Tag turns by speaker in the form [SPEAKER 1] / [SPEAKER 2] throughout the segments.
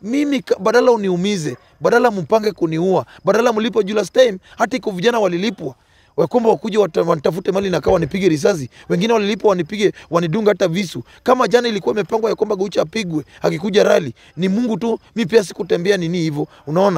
[SPEAKER 1] mimi ka- badala uniumize, badala mpange kuniua, badala mlipo juu last time, hata iko vijana walilipwa wakwamba wakuja wata- wanitafute mali nakaa wanipige risasi, wengine walilipwa wanipige wanidunga hata visu. Kama jana ilikuwa imepangwa ya kwamba Gaucho apigwe akikuja rali, ni Mungu tu, mi pia sikutembea nini hivyo, unaona.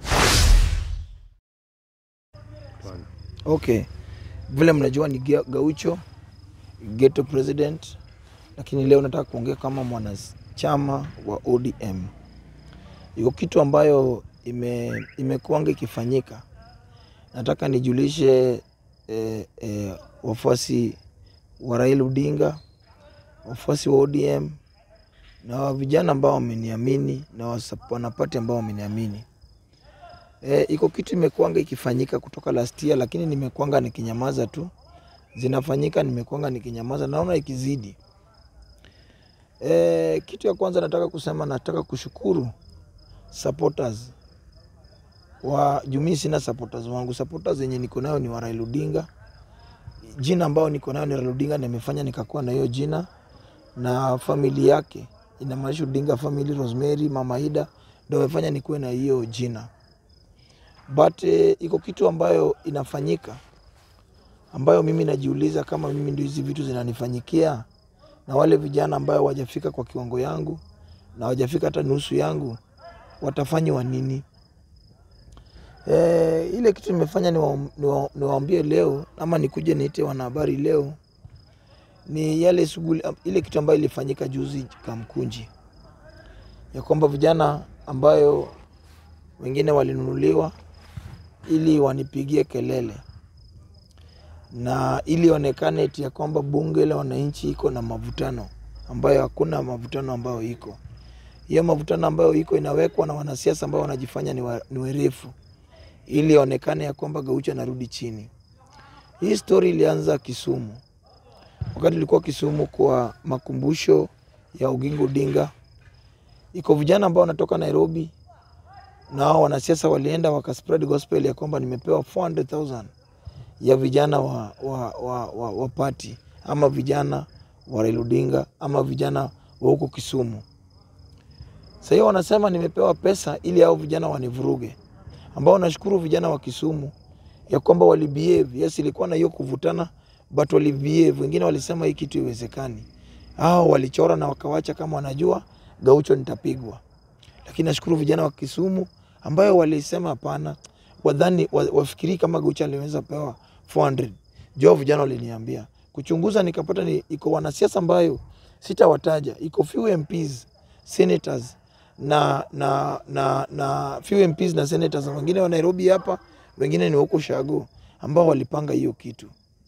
[SPEAKER 1] Okay, vile mnajua ni Gia- Gaucho ghetto president, lakini leo nataka kuongea kama mwanachama wa ODM. Iko kitu ambayo ime imekuanga ikifanyika, nataka nijulishe eh, eh, wafuasi wa Raila Odinga, wafuasi wa ODM na wa vijana ambao wameniamini na wasa- wanapati ambao wameniamini. E, iko kitu imekuanga ikifanyika kutoka last year, lakini nimekuanga nikinyamaza tu, zinafanyika nimekuanga nikinyamaza, naona ikizidi. E, kitu ya kwanza nataka kusema, nataka kushukuru supporters wa Jumii. Sina supporters wangu, supporters yenye niko nayo ni wa Raila Odinga. Jina ambayo niko nayo ni Raila Odinga, na imefanya nikakuwa na hiyo jina na famili yake, inamaanisha Odinga family, Rosemary, Mama Ida ndio wamefanya nikuwe na hiyo jina but eh, iko kitu ambayo inafanyika ambayo mimi najiuliza kama mimi ndio hizi vitu zinanifanyikia na wale vijana ambayo wajafika kwa kiwango yangu na wajafika hata nusu yangu watafanywa nini? E, ile kitu nimefanya niwa- niwa- niwaambie leo ama nikuje niite wanahabari leo ni yale shughuli ile kitu ambayo ilifanyika juzi Kamkunji, ya kwamba vijana ambayo wengine walinunuliwa ili wanipigie kelele na ili onekane eti ya kwamba bunge la wananchi iko na mavutano ambayo hakuna mavutano ambayo iko. Hiyo mavutano ambayo iko inawekwa na wanasiasa ambao wanajifanya ni, wa, ni werefu ili onekane ya kwamba Gaucho anarudi chini. Hii stori ilianza Kisumu, wakati ilikuwa Kisumu kwa makumbusho ya Oginga Odinga. Iko vijana ambao wanatoka Nairobi na hao wanasiasa walienda wakaspread gospel ya kwamba nimepewa 400,000 ya vijana wa, wa, wa, wa, wa party ama vijana wa Raila Odinga ama vijana wa huko Kisumu. Sasa hiyo wanasema nimepewa pesa ili hao vijana wanivuruge, ambao nashukuru vijana wa Kisumu ya kwamba walibehave. Yes, ilikuwa na hiyo kuvutana but walibehave. Wengine walisema hii kitu iwezekani, hao walichora na wakawacha kama wanajua Gaucho nitapigwa lakini nashukuru vijana wa Kisumu ambayo walisema hapana, wadhani wa- wafikirii kama Gaucho aliweza pewa 400. Jo, vijana waliniambia kuchunguza, nikapata ni iko wanasiasa ambayo sitawataja, iko few MPs, senators na na na na few MPs na senators, wengine wa Nairobi hapa, wengine ni huko Shago ambao walipanga hiyo kitu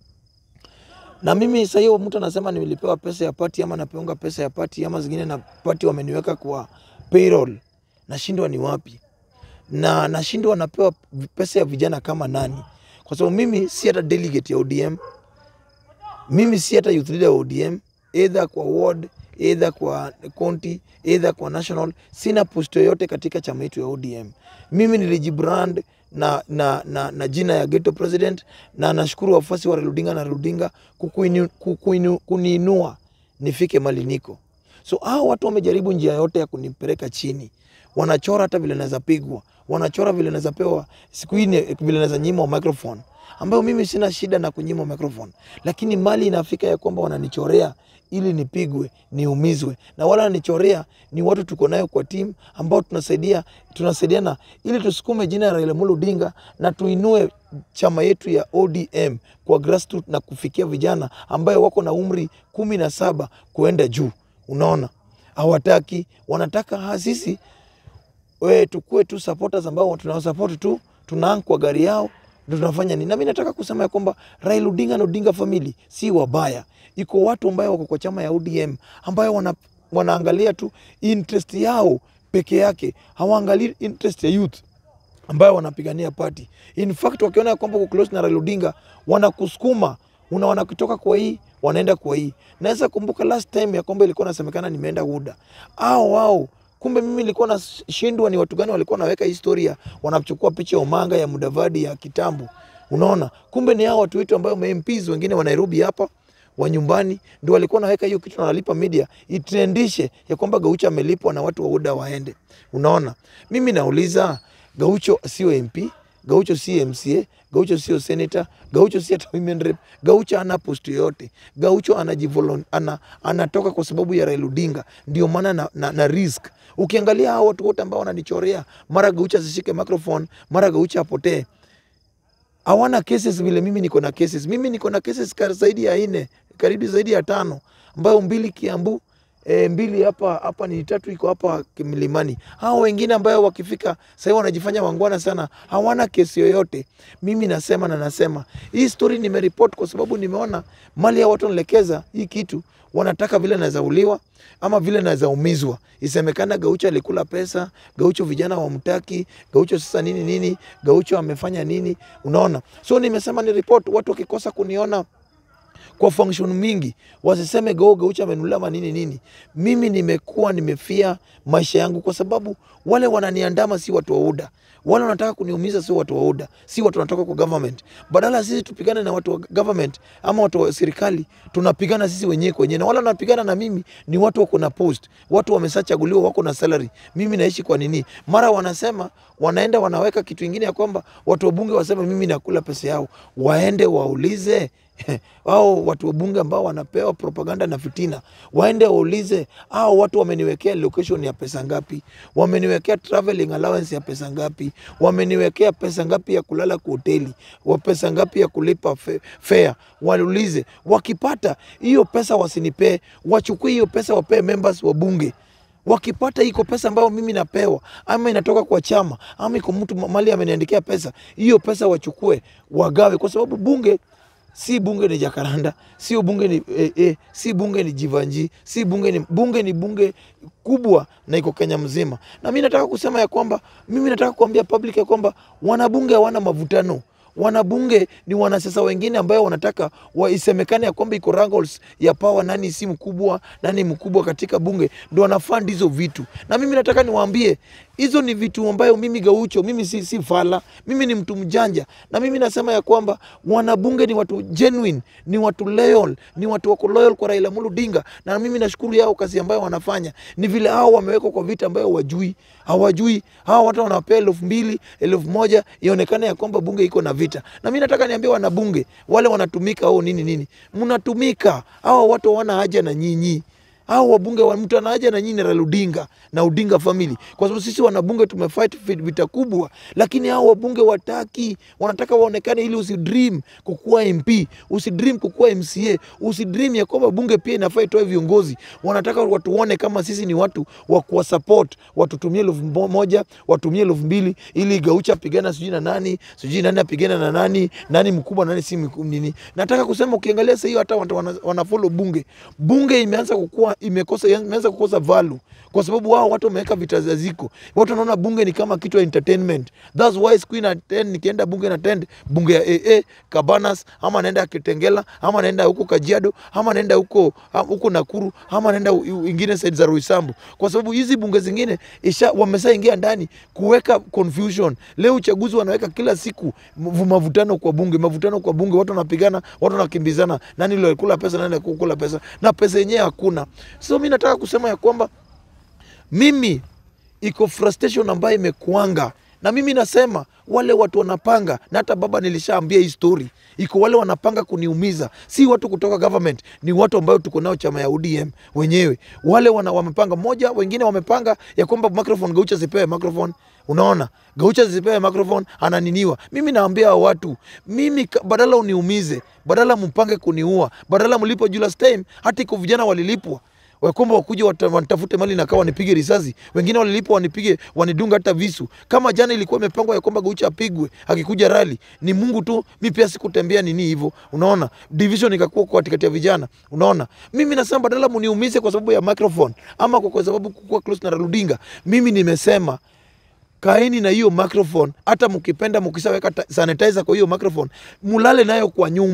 [SPEAKER 1] na mimi sasa hiyo mtu anasema nilipewa pesa ya pati ama napeonga pesa ya pati ama zingine na pati wameniweka kwa payroll, nashindwa ni wapi, na nashindwa napewa pesa ya vijana kama nani? Kwa sababu mimi si hata delegate ya ODM, mimi si hata youth leader wa ODM, either kwa ward, either kwa county, either kwa national. Sina post yoyote katika chama yetu ya ODM. Mimi nilijibrand na, na, na, na jina ya ghetto president, na nashukuru wafuasi wa Raila Odinga na Raila Odinga kukuinu- kukuinu- kuniinua nifike mali niko. So hao watu wamejaribu njia yote ya kunipeleka chini, wanachora hata vile naweza pigwa, wanachora vile naweza pewa siku hii, ni- vile naweza nyimwa microphone, ambayo mimi sina shida na kunyimwa microphone, lakini mali inafika ya kwamba wananichorea ili nipigwe niumizwe, na wala wananichorea ni watu tuko nayo kwa timu ambao tunasaidia tunasaidiana ili tusukume jina ya Raila Amolo Odinga na tuinue chama yetu ya ODM kwa grassroots na kufikia vijana ambayo wako na umri kumi na saba kuenda juu. Unaona, hawataki wanataka ha, sisi we tukue tu supporters ambao tunawasupport tu, tunaang kwa gari yao ndio tunafanya nini. Na mimi nataka kusema ya kwamba Raila Odinga na Odinga family si wabaya, iko watu ambayo wako kwa chama ya ODM ambayo wana, wanaangalia tu interest yao peke yake, hawaangalii interest ya youth ambayo wanapigania party. In fact wakiona ya kwamba uko close na Raila Odinga wanakusukuma una wanakutoka kwa hii wanaenda kwa hii. Naweza kumbuka last time ya kwamba ilikuwa nasemekana nimeenda UDA au wao kumbe mimi nilikuwa nashindwa ni watu gani walikuwa naweka historia, wanachukua picha ya Omanga ya Mudavadi ya kitambo. Unaona, kumbe ni hao watu wetu ambao MPs wengine wa Nairobi hapa, wa nyumbani ndio walikuwa naweka hiyo kitu na wanalipa media itrendishe ya kwamba Gaucho amelipwa na watu wa UDA waende. Unaona, mimi nauliza Gaucho sio MP, Gaucho sio MCA, Gaucho sio senator, Gaucho sio hata women rep, Gaucho ana post yoyote. Gaucho anajivolon, ana, anatoka kwa sababu ya Raila Odinga, ndio maana na, na, na risk. Ukiangalia hao watu wote ambao wananichorea, mara Gaucho asishike microphone, mara Gaucho apotee hawana cases vile mimi niko na cases. Mimi niko na cases kar- zaidi ya nne, karibu zaidi ya tano, ambayo mbili Kiambu e, mbili hapa hapa ni tatu iko hapa Mlimani. Hao wengine ambayo wakifika sasa wanajifanya wangwana sana, hawana kesi yoyote. Mimi nasema na nasema hii story nimeripoti kwa sababu nimeona mali ya watu wanaelekeza hii kitu wanataka vile naweza uliwa ama vile naweza umizwa. Isemekana Gaucho alikula pesa, Gaucho vijana wamtaki, Gaucho sasa nini nini, Gaucho amefanya nini, unaona. So nimesema ni report, watu wakikosa kuniona kwa function mingi wasiseme go Gaucho amenulia manini nini. Mimi nimekuwa nimefia maisha yangu kwa sababu wale wananiandama si watu wa UDA, wale wanataka kuniumiza si watu wa UDA, si watu wanatoka kwa government. Badala sisi tupigane na watu wa government ama watu wa serikali, tunapigana sisi wenyewe kwa wenyewe, na wale wanapigana na mimi ni watu wako na post, watu wameshachaguliwa, wako na salary. Mimi naishi kwa nini? Mara wanasema wanaenda wanaweka kitu ingine ya kwamba watu wa bunge waseme mimi nakula pesa yao, waende waulize hao watu wa bunge ambao wanapewa propaganda na fitina, waende waulize hao watu wameniwekea location ya pesa ngapi, wameniwekea traveling allowance ya pesa ngapi, wameniwekea pesa ngapi ya kulala kwa hoteli, wa pesa ngapi ya kulipa fe- fare. Waulize, wakipata hiyo pesa wasinipee, wachukue hiyo pesa wapee members wa bunge wakipata iko pesa ambayo mimi napewa ama inatoka kwa chama ama iko mtu mali ameniandikia pesa, hiyo pesa wachukue wagawe, kwa sababu bunge si bunge ni Jakaranda, sio bunge ni eh, eh, si bunge ni Jivanji, si bunge ni bunge ni bunge kubwa na iko Kenya mzima. Na mimi nataka kusema ya kwamba mimi nataka kuambia public ya kwamba wanabunge hawana mavutano wanabunge ni wanasiasa wengine ambayo wanataka waisemekane ya kwamba iko wrangles ya power, nani si mkubwa, nani mkubwa katika bunge, ndo wanafund hizo vitu. Na mimi nataka niwaambie hizo ni vitu ambayo mimi Gaucho, mimi si, si fala, mimi ni mtu mjanja, na mimi nasema ya kwamba wanabunge ni watu genuine, ni watu loyal, ni watu wako loyal kwa Raila Amolo Odinga, na mimi nashukuru yao kazi ambayo wanafanya. Ni vile hao wamewekwa kwa vita ambayo wajui hawajui hao watu wanawapea elfu mbili elfu moja ionekane ya kwamba bunge iko na vita. Na mimi nataka niambie wanabunge wale wanatumika au nini nini, mnatumika. Hao watu hawana haja na nyinyi hao wabunge wa mtu ana haja na nyinyi na Raila Odinga na Odinga family, kwa sababu sisi wanabunge tumefight fit- vita kubwa, lakini hao wabunge wataki, wanataka waonekane ili usidream kukuwa MP, usidream kukuwa MCA, usidream ya kwamba bunge pia inafaa itoe viongozi. Wanataka watuone kama sisi ni watu wa kuwa support, watutumie elfu mo- moja, watumie elfu mbili ili Gaucho apigana sijui na nani, sijui nani apigana na nani, nani mkubwa nani si mkubwa nini. Nataka kusema ukiangalia sasa hiyo hata watu wana, wana follow bunge, bunge imeanza kukua, imekosa imeanza kukosa value kwa sababu wao watu wameweka vita za ziko, watu wanaona bunge ni kama kitu ya entertainment. That's why siku na attend, nikienda bunge na attend bunge ya AA Cabanas, ama naenda Kitengela, ama naenda huko Kajiado, ama naenda huko ha- huko Nakuru, ama naenda u- u- ingine side za Roysambu, kwa sababu hizi bunge zingine isha wameshaingia ndani kuweka confusion. Leo uchaguzi wanaweka kila siku mvu- mavutano kwa bunge, mavutano kwa bunge, watu wanapigana, watu wanakimbizana, nani ndio alikula pesa, nani alikula pesa, na pesa yenyewe hakuna. So mi nataka kusema ya kwamba mimi iko frustration ambayo imekuanga na mimi nasema wale watu wanapanga, na hata baba nilishaambia hii story, iko wale wanapanga kuniumiza, si watu kutoka government, ni watu ambao tuko nao chama ya ODM wenyewe. Wale wana, wamepanga moja, wengine wamepanga ya kwamba microphone Gaucho asipewe microphone. Unaona, Gaucho asipewe microphone, ananiniwa. Mimi naambia hao watu, mimi ka- badala uniumize, badala mpange kuniua, badala mlipo Julius time, hata iko vijana walilipwa wakwamba wakuja wata- wanitafute mali nakaa wanipige risasi, wengine walilipwa wanipige wanidunga hata visu. Kama jana ilikuwa imepangwa ya kwamba Gaucho apigwe akikuja rali, ni Mungu tu. Mi pia sikutembea nini hivyo, unaona, division ikakuwa kwa katikati ya vijana, unaona. Mimi nasema badala muniumize kwa sababu ya microphone ama kwa, kwa sababu kukuwa close na Raila Odinga, mimi nimesema kaeni na hiyo microphone, hata mkipenda mkishaweka ta- sanitizer kwa hiyo microphone, mulale nayo kwa nyumba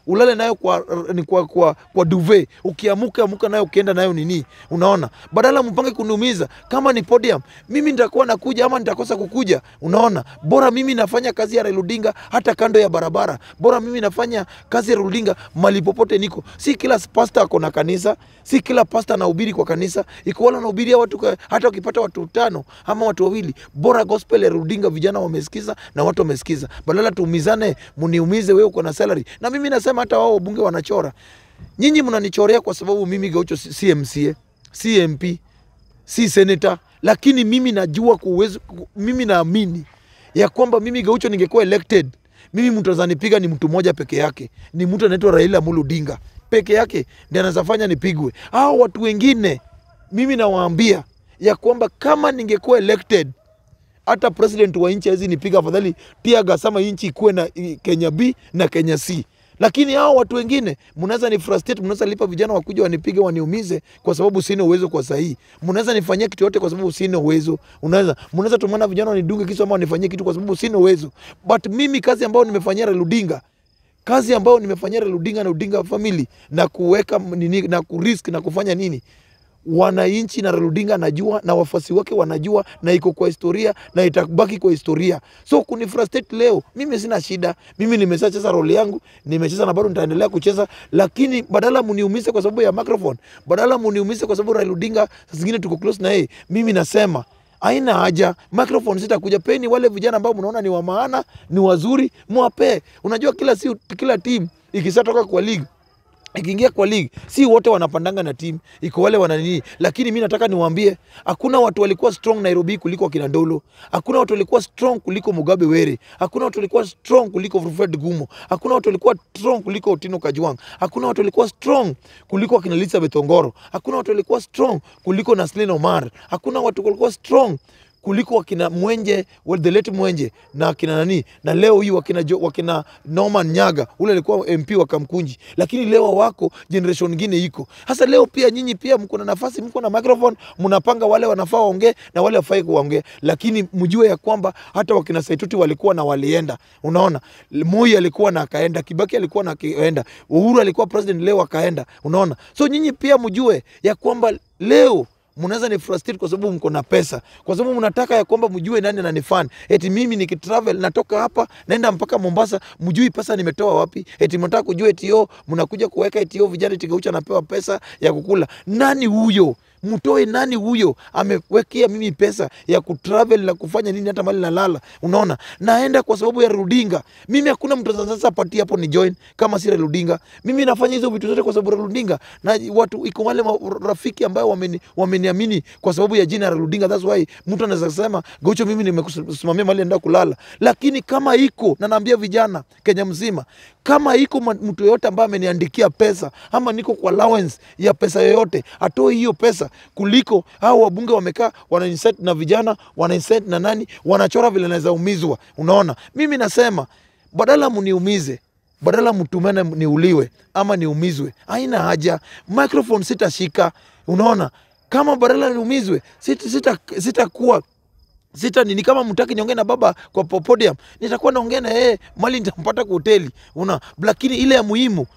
[SPEAKER 1] ulale nayo kwa, ni kwa, kwa, kwa duve ukiamuka amuka nayo ukienda nayo nini unaona badala mpange kuniumiza kama ni podium mimi nitakuwa nakuja ama nitakosa kukuja unaona bora mimi nafanya kazi ya Raila Odinga hata kando ya barabara bora mimi nafanya kazi ya Raila Odinga mali popote niko si kila pasta ako na kanisa si kila pasta anahubiri kwa kanisa iko wale wanahubiria watu ka, hata ukipata watu tano ama watu wawili bora gospel ya Raila Odinga vijana wamesikiza na watu wamesikiza badala tuumizane muniumize wewe uko na salary na mimi nasema hata wao wabunge wanachora nyinyi mnanichorea kwa sababu mimi Gaucho si si MCA si MP si senator lakini mimi najua kwa uwezo mimi naamini ya kwamba mimi Gaucho ningekuwa elected mimi mtu azanipiga ni mtu mmoja peke yake ni mtu anaitwa Raila Amolo Odinga peke yake ndiye anaweza fanya nipigwe hao watu wengine mimi nawaambia ya kwamba kama ningekuwa elected hata president wa nchi hizi nipiga afadhali tia gasama nchi ikuwe na i- Kenya B na Kenya C. Lakini hao watu wengine mnaweza ni frustrate, mnaweza lipa vijana wakuja wanipige waniumize kwa sababu sina uwezo kwa sahihi. Mnaweza nifanyia kitu yote kwa sababu sina uwezo. Unaweza mnaweza tumana vijana wanidunge kisu ama wanifanyie kitu kwa sababu sina uwezo. But mimi kazi ambayo nimefanyia Raila Odinga kazi ambayo nimefanyia Raila Odinga na Odinga family na kuweka nini na kurisk na kufanya nini wananchi na Raila Odinga anajua na wafuasi wake wanajua na iko kwa historia na itabaki kwa historia. So kunifrustrate leo, mimi sina shida, mimi nimeshacheza role yangu, nimecheza na bado nitaendelea kucheza, lakini badala muniumize kwa sababu ya microphone, badala muniumize kwa sababu Raila Odinga saa zingine tuko close na yeye, mimi nasema haina haja microphone sitakuja peni wale vijana ambao mnaona ni wa maana ni wazuri mwapee unajua kila si kila team ikisatoka kwa league ikiingia kwa league si wote wanapandanga na timu iko wale wananini lakini mi nataka niwaambie hakuna watu walikuwa strong nairobi kuliko akina ndolo hakuna watu walikuwa strong kuliko mugabe were hakuna watu walikuwa strong kuliko fred gumo hakuna watu walikuwa strong kuliko otino kajwang hakuna watu walikuwa strong kuliko akina elizabeth ongoro hakuna watu walikuwa strong kuliko naslin omar hakuna watu walikuwa strong kuliko wakina Mwenje well, the late Mwenje na wakina nani na leo hii wakina, jo, wakina Norman Nyaga ule alikuwa MP wa Kamkunji, lakini leo wako generation nyingine iko hasa. Leo pia nyinyi pia mko na nafasi, mko na microphone, mnapanga wale wanafaa waongee na wale wafai kuongea, lakini mjue ya kwamba hata wakina Saituti walikuwa na walienda. Unaona, Moi alikuwa na akaenda, Kibaki alikuwa na akaenda, Uhuru alikuwa president leo akaenda. Unaona, so nyinyi pia mjue ya kwamba leo mnaweza ni frustrate kwa sababu mko na pesa, kwa sababu mnataka ya kwamba mjue nani ananifan. Eti mimi nikitravel natoka hapa naenda mpaka Mombasa, mjui pesa nimetoa wapi? Eti mnataka kujua eti yo mnakuja kuweka eti yo vijana eti Gaucho anapewa pesa ya kukula. Nani huyo? Mtoe nani huyo amewekea mimi pesa ya kutravel na kufanya nini hata mali nalala. Unaona, naenda kwa sababu ya Rudinga. Mimi hakuna mtu sasa pati hapo ni join kama si Rudinga. Mimi nafanya hizo vitu zote kwa sababu ya Rudinga, na watu iko wale rafiki ambao wameni, wameniamini kwa sababu ya jina la Rudinga. That's why mtu anaweza kusema Gaucho, mimi nimekusimamia mali naenda kulala, lakini kama iko na naambia vijana Kenya mzima, kama iko mtu yoyote ambaye ameniandikia pesa ama niko kwa allowance ya pesa yoyote, atoe hiyo pesa kuliko hao wabunge wamekaa wanainsert na vijana wanainsert na nani, wanachora vile naweza umizwa. Unaona, mimi nasema badala mniumize badala mtumane niuliwe ama niumizwe, haina haja. Microphone sitashika, unaona, kama badala niumizwe sitakuwa sita, sita sita nini kama mtaki niongee na baba kwa podium, nitakuwa naongea na yeye mali nitampata kwa hoteli, una lakini ile ya muhimu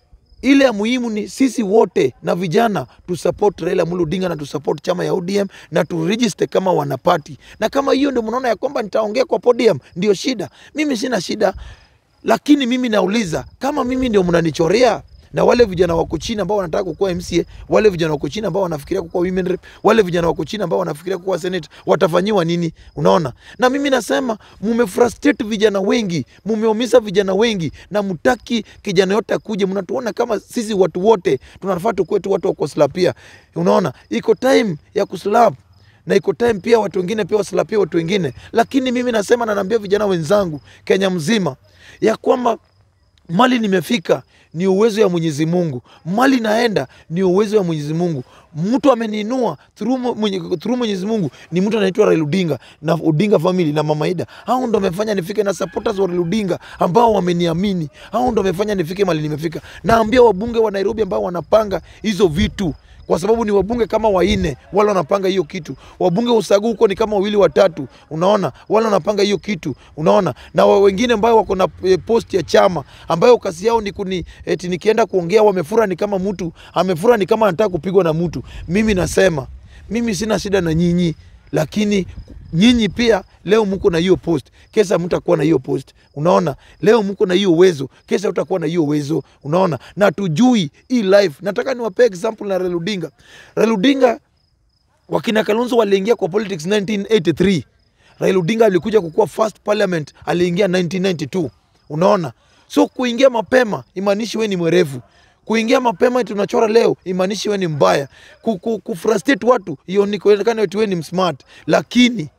[SPEAKER 1] ile ya muhimu ni sisi wote na vijana tu support Raila Amolo Odinga na tu support chama ya ODM na tu register kama wanapati, na kama hiyo ndio mnaona ya kwamba nitaongea kwa podium ndio shida, mimi sina shida, lakini mimi nauliza kama mimi ndio mnanichorea na wale vijana wako chini ambao wanataka kukuwa MCA, wale vijana wako chini ambao wanafikiria kukuwa women rep, wale vijana wako chini ambao wanafikiria kukuwa senate, watafanyiwa nini? Unaona, na mimi nasema mumefrustrate vijana wengi, mumeumiza vijana wengi, na mtaki kijana yote akuje. Mnatuona kama sisi watu wote tunafaa tukuwe tu watu wa kuslapia. Unaona, iko time ya kuslap na iko time pia watu wengine pia waslapia watu wengine, lakini mimi nasema na naambia vijana wenzangu Kenya mzima ya kwamba mali nimefika ni uwezo ya Mwenyezi Mungu, mali naenda ni uwezo ya Mwenyezi Mungu. Mtu ameniinua through mwenye, through Mwenyezi Mungu ni mtu anaitwa Raila Odinga na Odinga family na Mama Ida. Hao ndo wamefanya nifike, na supporters wa Raila Odinga ambao wameniamini, hao ndo wamefanya nifike mali nimefika. Naambia wabunge wa Nairobi ambao wanapanga hizo vitu kwa sababu ni wabunge kama waine wale wanapanga hiyo kitu. Wabunge usagu huko ni kama wawili watatu, unaona, wale wanapanga hiyo kitu, unaona, na wa- wengine ambao wako na e, post ya chama ambayo kazi yao ni kuni eti nikienda kuongea wamefura ni kama mtu amefura ni kama anataka kupigwa na mtu. Mimi nasema mimi sina shida na nyinyi, lakini nyinyi pia leo mko na hiyo post, kesa mtakuwa na hiyo post. Unaona, leo mko na hiyo uwezo, kesa utakuwa na hiyo uwezo. Unaona, na tujui hii life. Nataka niwapee example na Raila Odinga. Raila Odinga wakina Kalonzo waliingia kwa politics 1983. Raila Odinga alikuja kukuwa first parliament, aliingia 1992. Unaona, so kuingia mapema imaanishi we ni mwerevu kuingia mapema tunachora leo imaanishi we ni mbaya ku, ku, kufrustrate watu ionekane eti we ni msmart lakini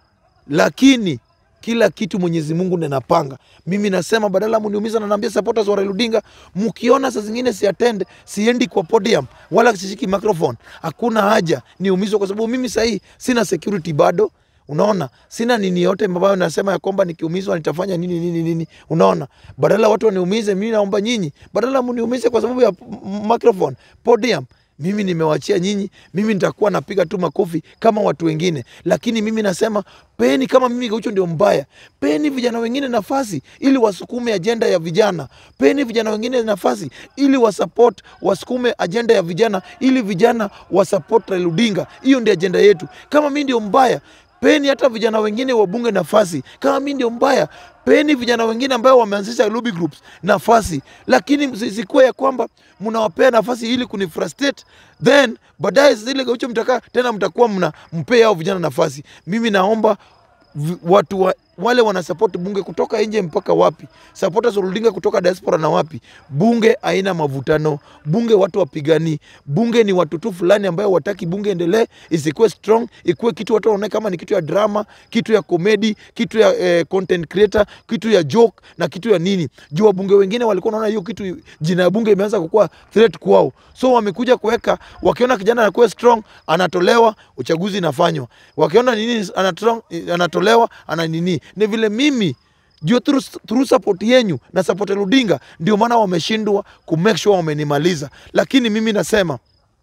[SPEAKER 1] lakini kila kitu Mwenyezi Mungu ndiye anapanga. Mimi nasema badala mniumiza, na naambia supporters wa Raila Odinga, mkiona saa zingine si attend, siendi kwa podium wala sishiki microphone, hakuna haja niumizwe, kwa sababu mimi sahii sina security bado. Unaona, sina nini yote ambayo nasema ya kwamba nikiumizwa nitafanya nini nini nini. Unaona, badala watu waniumize, mimi naomba nyinyi, badala mniumize kwa sababu ya m- microphone podium mimi nimewachia nyinyi, mimi nitakuwa napiga tu makofi kama watu wengine, lakini mimi nasema peni, kama mimi Gaucho ndio mbaya, peni vijana wengine nafasi ili wasukume ajenda ya vijana, peni vijana wengine nafasi ili wasupport, wasukume ajenda ya vijana, ili vijana wasupport Raila Odinga. Hiyo ndio ajenda yetu. Kama mimi ndio mbaya peni hata vijana wengine wabunge nafasi. Kama mimi ndio mbaya, peni vijana wengine ambao wameanzisha lobby groups nafasi, lakini msisikuwe ya kwamba mnawapea nafasi ili kunifrustrate, then baadaye zile Gaucho mtakaa tena mtakuwa mna mpea hao vijana nafasi. Mimi naomba vi- watu wa, wale wana support bunge kutoka nje mpaka wapi, supporters wa Odinga kutoka diaspora na wapi. Bunge haina mavutano, bunge watu wapigani, bunge ni watu tu fulani ambayo wataki bunge endelee, isikuwe strong, ikuwe kitu watu wanaona kama ni kitu ya drama, kitu ya comedy, kitu ya eh, content creator, kitu ya joke na kitu ya nini. Juu wabunge wengine walikuwa wanaona hiyo kitu, jina ya bunge imeanza kukuwa threat kwao, so wamekuja kuweka, wakiona kijana anakuwa strong, anatolewa, uchaguzi inafanywa, wakiona nini anatrong, anatolewa, ana nini. Ni vile mimi juu through, through support yenyu na support ya Odinga ndio maana wameshindwa ku make sure wamenimaliza, lakini mimi nasema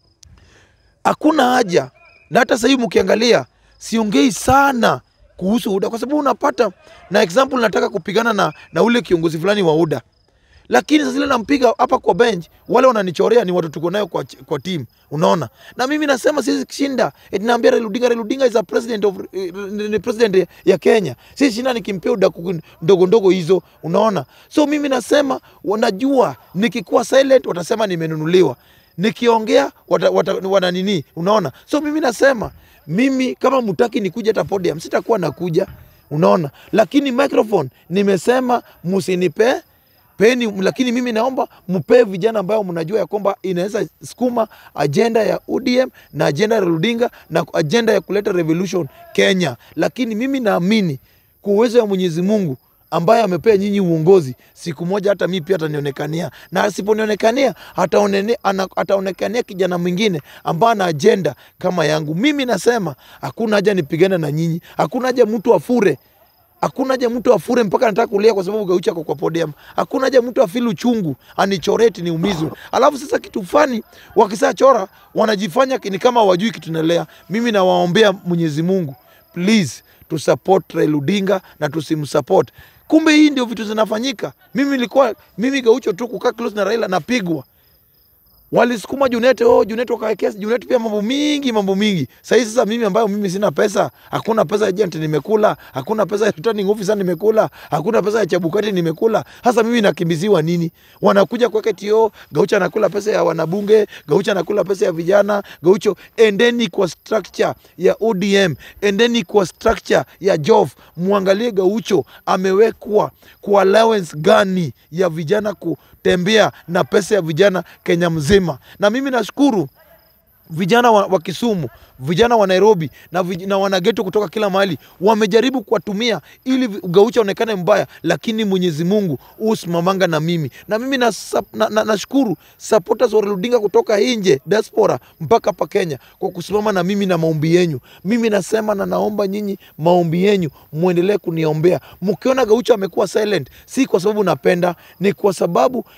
[SPEAKER 1] hakuna haja, na hata sasa hivi mkiangalia, siongei sana kuhusu UDA kwa sababu unapata na example, nataka kupigana na, na ule kiongozi fulani wa UDA lakini sasa zile nampiga hapa kwa bench, wale wananichorea ni watu tuko nayo kwa, kwa team, unaona. Na mimi nasema siwezi kushinda, eti naambia Raila Odinga, Raila Odinga is a president of eh, ni president ya Kenya, siwezi shinda nikimpea udaku ndogo ndogo hizo, unaona. So mimi nasema wanajua, nikikuwa silent watasema nimenunuliwa, nikiongea wata, wata, wana nini, unaona. So mimi nasema mimi kama mutaki nikuja hata podium, sitakuwa nakuja, unaona. Lakini microphone nimesema musinipe peni, lakini mimi naomba mpee vijana ambao mnajua ya kwamba inaweza sukuma ajenda ya ODM na ajenda ya Raila Odinga na ajenda ya kuleta revolution Kenya. Lakini mimi naamini kwa uwezo wa Mwenyezi Mungu ambaye amepea nyinyi uongozi, siku moja hata mimi pia atanionekania, na asiponionekania ataonene- ana- ataonekania kijana mwingine ambaye ana ajenda kama yangu. Mimi nasema hakuna haja nipigane na nyinyi, hakuna haja mtu afure Hakuna haja mtu afure mpaka anataka kulia kwa sababu Gaucho ako kwa podium. Hakuna haja mtu afili uchungu anichoreti niumizwe. Alafu sasa kitu fani wakisa chora wanajifanya ni kama wajui kitu naelea. Mimi nawaombea Mwenyezi Mungu, please tu support Raila Odinga na tusimsupport. Kumbe hii ndio vitu zinafanyika. Mimi nilikuwa mimi Gaucho tu kukaa close na Raila napigwa walisukuma Junet, oh Junet wakawekea Junet pia mambo mingi mambo mingi. Sasa sasa mimi ambayo mimi sina pesa, hakuna pesa ya agent nimekula, hakuna pesa ya returning officer nimekula, hakuna pesa ya Chebukati nimekula. Sasa mimi nakimbiziwa nini? Wanakuja kuweka tio, Gaucho anakula pesa ya wanabunge, Gaucho anakula pesa ya vijana, Gaucho endeni kwa structure ya ODM, endeni kwa structure ya Jof, muangalie Gaucho amewekwa kwa allowance gani ya vijana kutembea na pesa ya vijana Kenya mzima. Na mimi nashukuru vijana wa, wa Kisumu, vijana wa Nairobi na, vij, na wanageto kutoka kila mahali wamejaribu kuwatumia ili vi- Gaucho aonekane mbaya, lakini Mwenyezi Mungu usimamanga na mimi na mimi nashukuru na, na, nashukuru supporters wa Raila Odinga kutoka nje diaspora mpaka hapa Kenya kwa kusimama na mimi na maombi yenyu. Mimi nasema na naomba nyinyi maombi yenyu muendelee kuniombea. Mkiona Gaucho amekuwa silent, si kwa sababu napenda, ni kwa sababu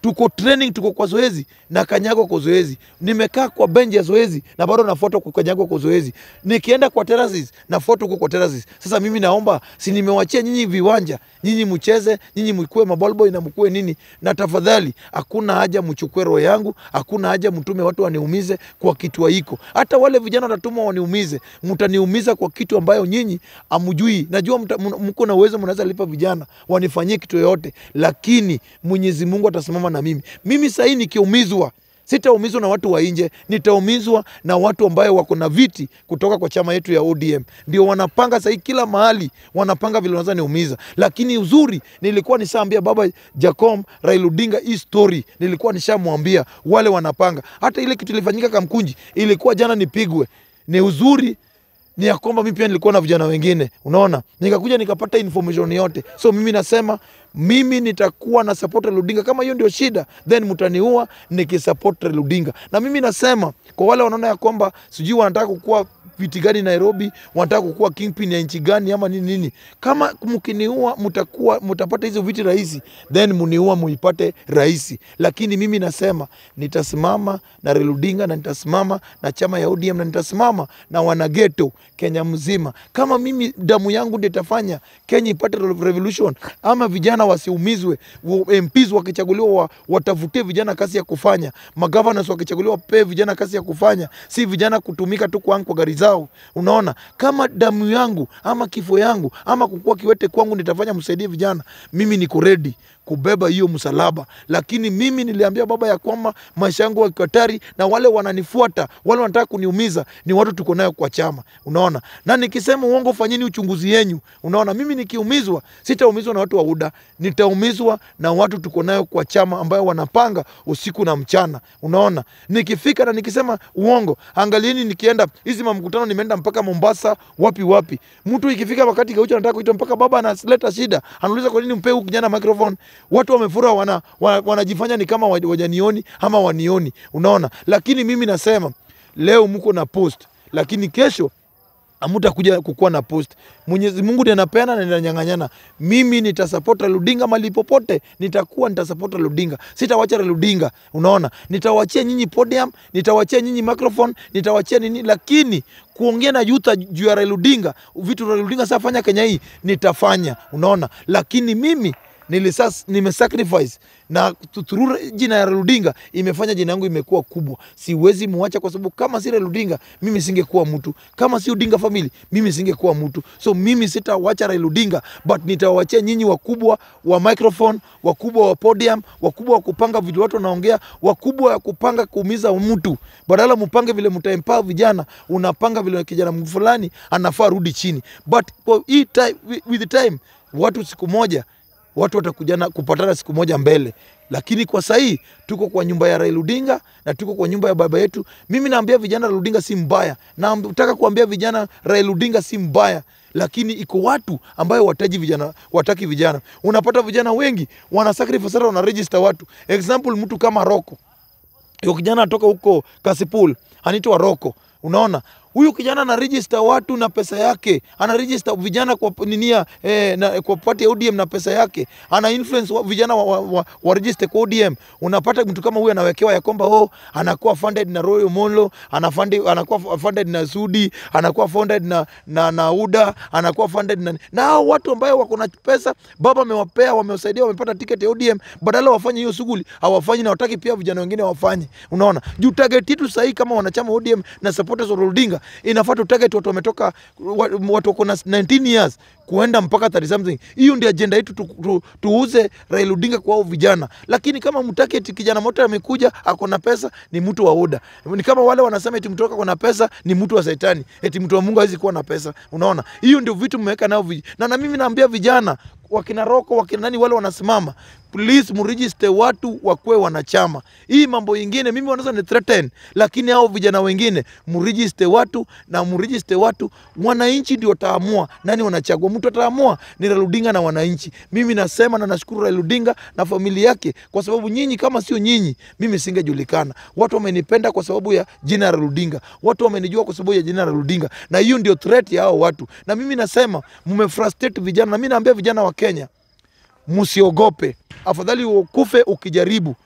[SPEAKER 1] tuko training, tuko kwa zoezi na kanyagwa kwa zoezi. Nimekaa kwa bench ya zoezi na bado nafuata kukanyagwa kwa zoezi. Nikienda kwa terraces nafuata huko kwa terraces. Sasa mimi naomba, si nimewachia nyinyi viwanja, nyinyi mcheze, nyinyi mkue mabolboy na mkue nini, na tafadhali, hakuna haja mchukue roho yangu, hakuna haja mtume watu waniumize kwa kitu haiko. Hata wale vijana watatuma waniumize, mtaniumiza kwa kitu ambayo nyinyi amjui. Najua mta- mna- mko na uwezo, mnaweza lipa vijana wanifanyie kitu yoyote, lakini Mwenyezi Mungu atasimama na mimi. Mimi sahii nikiumizwa sitaumizwa na watu wa nje, nitaumizwa na watu ambayo wako na viti kutoka kwa chama yetu ya ODM. Ndio wanapanga sahii, kila mahali wanapanga vile wanaweza niumiza, lakini uzuri nilikuwa nishaambia baba Jacom Raila Odinga hii story, nilikuwa nishamwambia wale wanapanga. Hata ile kitu ilifanyika Kamkunji ilikuwa jana nipigwe, ni uzuri ni ya kwamba mimi pia nilikuwa na vijana wengine, unaona, nikakuja nikapata information yote. So mimi nasema mimi nitakuwa na support Raila Odinga. Kama hiyo ndio shida, then mtaniua nikisupport Raila Odinga. Na mimi nasema kwa wale wanaona ya kwamba sijui wanataka kukua viti gani Nairobi, wanataka kukua kingpin ya nchi gani ama nini nini, kama mkiniua mtakuwa mtapata hizo viti rahisi, then muniua muipate rahisi. Lakini mimi nasema nitasimama na Raila Odinga na nitasimama na chama ya ODM na nitasimama na wanageto Kenya mzima. Kama mimi damu yangu ndio itafanya Kenya ipate revolution, ama vijana wasiumizwe, wa- MPs wakichaguliwa wa, watafutie vijana kazi ya kufanya, magavanas wakichaguliwa wapewe vijana kazi ya kufanya, si vijana kutumika tu kwangu kwa gari zao. Unaona, kama damu yangu ama kifo yangu ama kukua kiwete kwangu nitafanya msaidie vijana, mimi niko ready kubeba hiyo msalaba, lakini mimi niliambia baba ya kwamba maisha yangu yako hatari, na wale wananifuata, wale wanataka kuniumiza ni watu tuko nayo kwa chama, unaona. Na nikisema uongo, fanyeni uchunguzi yenyu, unaona. Mimi nikiumizwa, sitaumizwa na watu wa UDA, nitaumizwa na watu tuko nayo kwa chama, ambayo wanapanga usiku na mchana, unaona. Nikifika na nikisema uongo, angalieni, nikienda hizi mamkutano, nimeenda mpaka Mombasa, wapi wapi, mtu ikifika wakati Gaucho anataka kuita mpaka baba analeta shida, anauliza kwa nini mpe huyu kijana microphone. Watu wamefura, wana, wana, wanajifanya ni kama wa- wajanioni ama wanioni, unaona. Lakini mimi nasema leo mko na post, lakini kesho hamutakuja kukuwa na post. Mwenyezi Mungu ndiye anapeana na ninanyang'anyana. Mimi nitasupport Raila Odinga mali popote nitakuwa, nitasupport Raila Odinga, sitawacha Raila Odinga. Unaona, nitawachia nyinyi podium, nitawachia nyinyi microphone, nitawachia nini, lakini kuongea na yuta juu ya Raila Odinga, vitu Raila Odinga safanya Kenya hii nitafanya, unaona, lakini mimi nilisas nimesacrifice na through jina ya Raila Odinga imefanya jina yangu imekuwa kubwa. Siwezi muacha kwa sababu kama si Raila Odinga mimi singekuwa mtu, kama si Odinga family mimi singekuwa mtu. So mimi sitawacha Raila Odinga, but nitawachia nyinyi wakubwa wa microphone, wakubwa wa podium, wakubwa wa kupanga vitu watu wanaongea, wakubwa wa kupanga kuumiza mtu. Badala mpange vile mtaempower vijana, unapanga vile kijana fulani anafaa rudi chini, but kwa hii time, with the time watu siku moja watu watakujana kupatana siku moja mbele, lakini kwa sahii tuko kwa nyumba ya Raila Odinga na tuko kwa nyumba ya baba yetu. Mimi naambia vijana Raila Odinga si mbaya, na nataka kuambia vijana Raila Odinga si mbaya, lakini iko watu ambayo wataji vijana, wataki vijana. Unapata vijana wengi wana sacrifice sana, wana register watu. Example, mtu kama Roko, huyo kijana atoka huko Kasipul, anaitwa Roko, unaona huyu kijana ana register watu na pesa yake, ana register vijana kwa ninia eh, na, kwa party ya ODM na pesa yake, ana influence wa, vijana wa, wa, wa, wa register kwa ODM. Unapata mtu kama huyu anawekewa ya kwamba oh, anakuwa funded na Royal Molo, anafundi, anakuwa funded na Sudi, anakuwa funded na, na, na UDA, anakuwa funded na na hao watu ambao wako na pesa, baba amewapea, wamewasaidia, wamepata ticket ya ODM, badala wafanye hiyo shughuli hawafanyi, na wataki pia vijana wengine wafanye. Unaona, juu target yetu sahii kama wanachama ODM na supporters wa Odinga inafaa tu target watu wametoka watu wako na 19 years kuenda mpaka 30 something. Hiyo ndio agenda yetu tu, tu, tuuze Raila Odinga kwa hao vijana, lakini kama mtaki eti kijana moto amekuja ako na pesa ni mtu wa oda. Ni kama wale wanasema eti mtu ako na pesa ni mtu wa shetani, eti mtu wa Mungu hawezi kuwa na pesa. Unaona, hiyo ndio vitu mmeweka nao vij... na, na mimi naambia vijana wakina Roko wakina nani wale wanasimama, please mregister watu wakwe wanachama. Hii mambo ingine mimi wanaweza ni threaten, lakini hao vijana wengine mregister watu na mregister watu, wananchi ndio wataamua nani wanachagua. Mtu ataamua ni Raila Odinga na wananchi. Mimi nasema na nashukuru Raila Odinga na familia yake, kwa sababu nyinyi, kama sio nyinyi, mimi singejulikana. Watu wamenipenda kwa sababu ya jina la Raila Odinga, watu wamenijua kwa sababu ya jina la Raila Odinga, na hiyo ndio threat ya hao watu. Na mimi nasema mmefrustrate vijana, na mimi naambia vijana wa Kenya msiogope, afadhali ukufe ukijaribu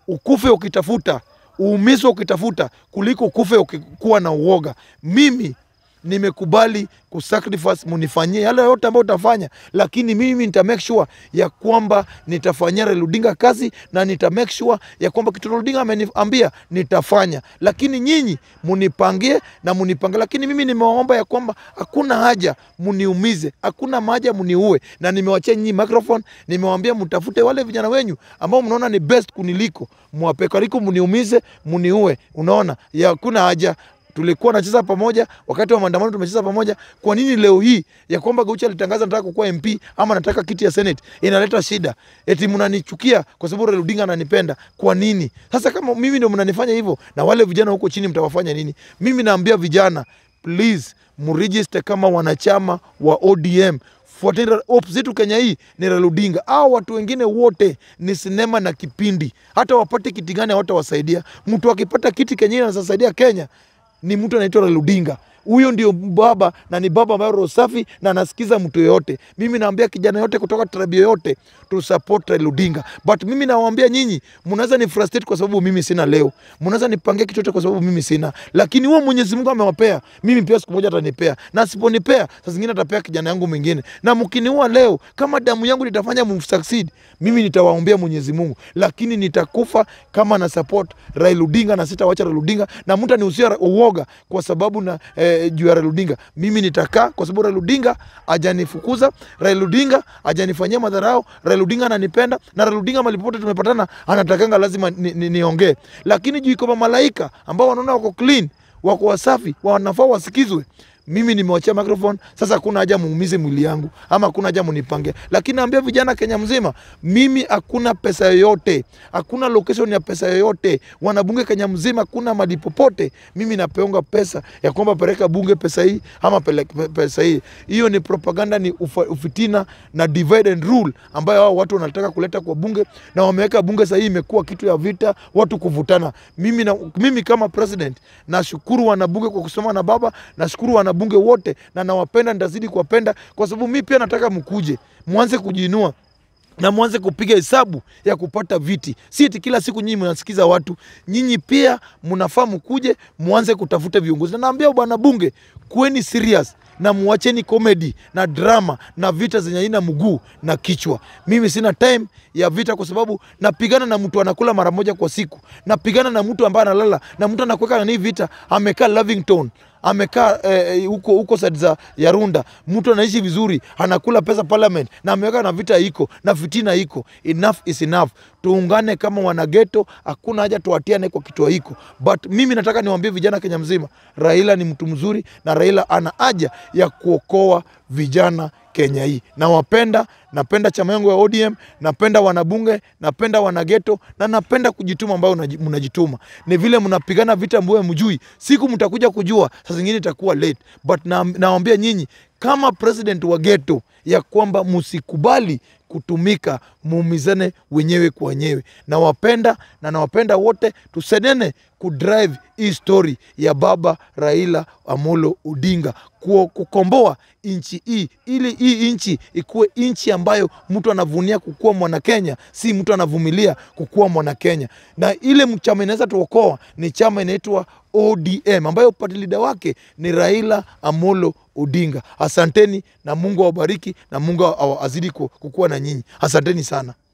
[SPEAKER 1] ukufe ukitafuta, uumizwe ukitafuta, kuliko ukufe ukikuwa na uoga. Mimi nimekubali kusacrifice, munifanyie yale yote ambayo utafanya, lakini mimi nita make sure ya kwamba nitafanyia Raila Odinga kazi na nita make sure ya kwamba kitu Raila Odinga ameniambia nitafanya, lakini nyinyi munipangie na munipangie, lakini mimi nimewaomba ya kwamba hakuna haja muniumize, hakuna haja muniue, na nimewachia nyinyi microphone, nimewaambia mtafute wale vijana wenyu ambao mnaona ni best kuniliko, muwape kaliko, muniumize, muniue. Unaona, ya hakuna haja tulikuwa nacheza pamoja wakati wa maandamano, tumecheza pamoja. Kwa nini leo hii ya kwamba Gaucho alitangaza nataka kukuwa MP ama nataka kiti ya Senate inaleta shida? Eti mnanichukia kwa sababu Raila Odinga ananipenda. Kwa nini sasa? Kama mimi ndio mnanifanya hivyo, na wale vijana huko chini mtawafanya nini? Mimi naambia vijana, please mregister kama wanachama wa ODM. Fuateni hope zetu Kenya hii ni Raila Odinga. Au watu wengine wote ni sinema na kipindi, hata wapate kiti gani hawatawasaidia. Mtu akipata kiti Kenya hii anasaidia Kenya ni mtu anaitwa Raila Odinga. Huyo ndio baba na ni baba ambaye roho safi na anasikiza mtu yoyote. Mimi naambia kijana yote kutoka tribe yoyote tu support Raila Odinga. But mimi nawaambia nyinyi, mnaweza ni frustrate kwa sababu mimi sina leo. Mnaweza nipangia kitu chochote kwa sababu mimi sina. Lakini huo Mwenyezi Mungu amewapea. Mimi pia siku moja atanipea. Na asiponipea, saa zingine atapea kijana yangu mwingine. Na mkiniua leo, kama damu yangu litafanya msucceed, mimi nitawaombea Mwenyezi Mungu. Lakini nitakufa kama na support Raila Odinga na sitawacha Raila Odinga na mtu anihusia uoga kwa sababu na eh, juu ya Raila Odinga. Mimi nitakaa kwa sababu Raila Odinga hajanifukuza, Raila Odinga hajanifanyia madharau, Raila Odinga ananipenda na Raila Odinga mahali popote tumepatana anatakanga lazima niongee ni, ni niongee. Lakini juu iko malaika ambao wanaona wako clean, wako wasafi, wanafaa wasikizwe mimi nimewachia microphone sasa, hakuna haja muumize mwili yangu ama hakuna haja munipange, lakini naambia vijana Kenya mzima, mimi hakuna pesa yoyote, hakuna location ya pesa yoyote, wanabunge Kenya mzima, hakuna mali popote. Mimi napeonga pesa ya kwamba peleka bunge pesa hii ama peleka pesa hii. Hiyo ni propaganda, ni ufa, ufitina na divide and rule ambayo hao watu wanataka kuleta kwa bunge, na wameweka bunge sasa hii imekuwa kitu ya vita, watu kuvutana. Mimi, na, mimi kama president nashukuru wanabunge kwa kusoma na baba, nashukuru wana bunge wote na nawapenda, nitazidi kuwapenda kwa sababu mi pia nataka mkuje, mwanze kujiinua na mwanze kupiga hesabu ya kupata viti, si eti kila siku nyinyi mnasikiza watu. Nyinyi pia mnafaa mkuje, mwanze kutafuta viongozi. Na naambia bwana bunge, kuweni serious na muacheni komedi na drama na vita zenye haina mguu na kichwa. Mimi sina time ya vita, kwa sababu napigana na mtu anakula mara moja kwa siku, napigana na mtu ambaye analala na mtu anakuweka nani vita, amekaa Lavington amekaa huko eh, huko side za ya Runda, mtu anaishi vizuri, anakula pesa parliament, na ameweka na vita iko na fitina iko. Enough is enough. Tuungane kama wanageto, hakuna haja tuatiane kwa kitu hiko. But mimi nataka niwaambie vijana Kenya mzima, Raila ni mtu mzuri na Raila ana haja ya kuokoa vijana Kenya hii. Nawapenda, napenda chama yangu ya ODM, napenda wanabunge, napenda wanageto na napenda kujituma ambayo mnajituma. Ni vile mnapigana vita ambayo mjui, siku mtakuja kujua, saa zingine itakuwa late. But nawaambia na nyinyi kama president wa geto ya kwamba msikubali kutumika, muumizane wenyewe kwa wenyewe. Nawapenda na nawapenda wote, tusenene kudrive hii story ya baba Raila Amolo Odinga kukomboa nchi hii, ili hii nchi ikuwe nchi ambayo mtu anavunia kukuwa mwana Kenya, si mtu anavumilia kukuwa mwana Kenya. Na ile chama inaweza tuokoa ni chama inaitwa ODM ambayo party leader wake ni Raila Amolo Odinga. Asanteni na Mungu awabariki na Mungu azidi kukuwa na nyinyi. Asanteni sana.